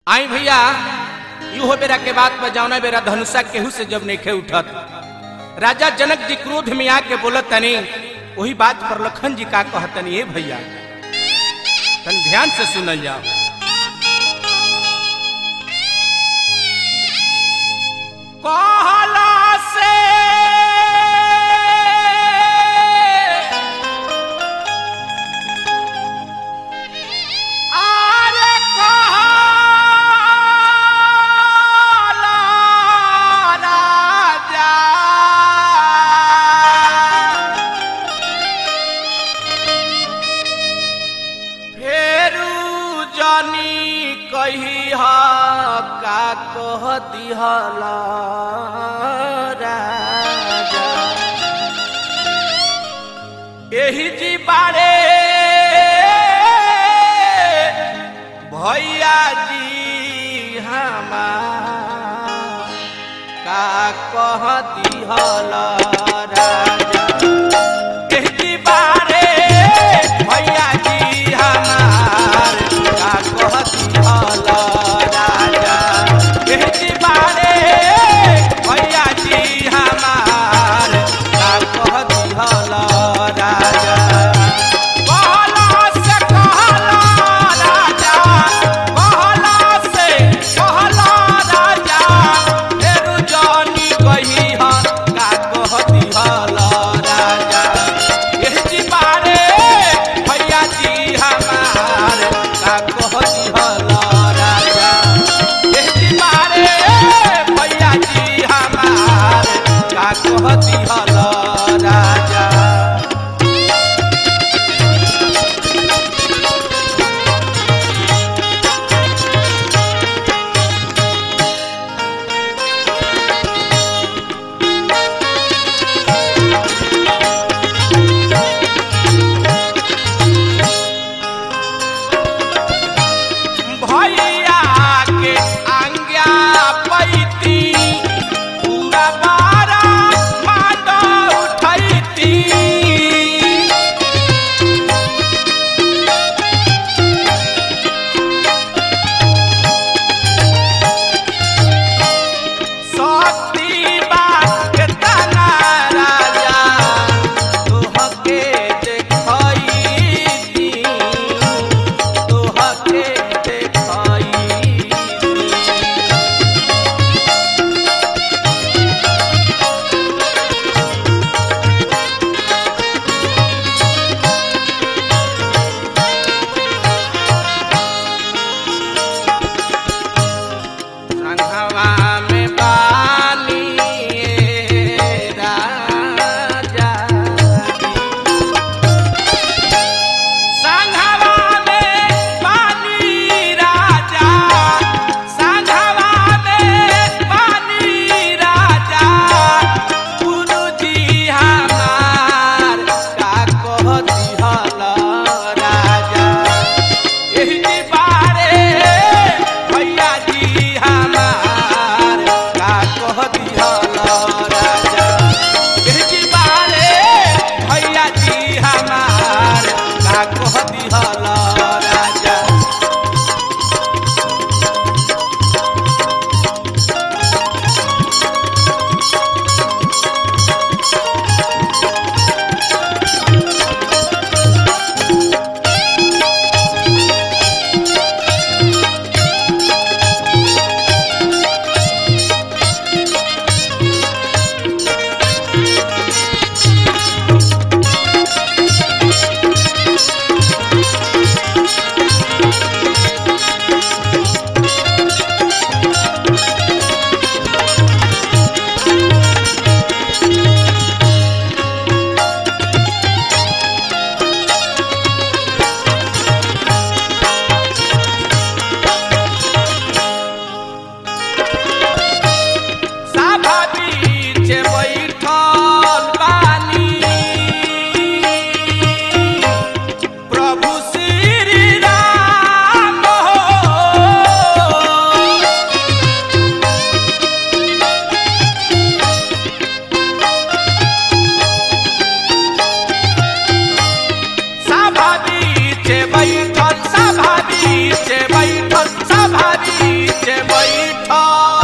आई भैया इहो बेरा के बात पर जौना बेरा धनुषा केहू से जब नेखे उठत राजा जनक जी क्रोध में आके बोलत तनी वही बात पर लखन जी का कहतनी ए भैया तन ध्यान से सुनल जाओ कहला से आरे कहला राजा फेरू जानी कही का कह दिहला राजा एही जी बारे भैया जी हमार का कह दिहल राजा एही जी बारे भैया जी हमार का कह दिहल राजा एही जी बारे भैया जी हमार का कह दिहल राजा कहला से कहला राजा कहला से कहला राजा फेरू जानी कही हा का कह दिहल राजा एह जी बारे भैया जी हमार का कह दिहल राजा एह जी बारे भैया जी हमार का कह दिहल राजा भैया के आज्ञा पैती पूरा बारा मात उठैती सती बात के तना राजा तोहके देखैती तोहके देखैती बीच बैठल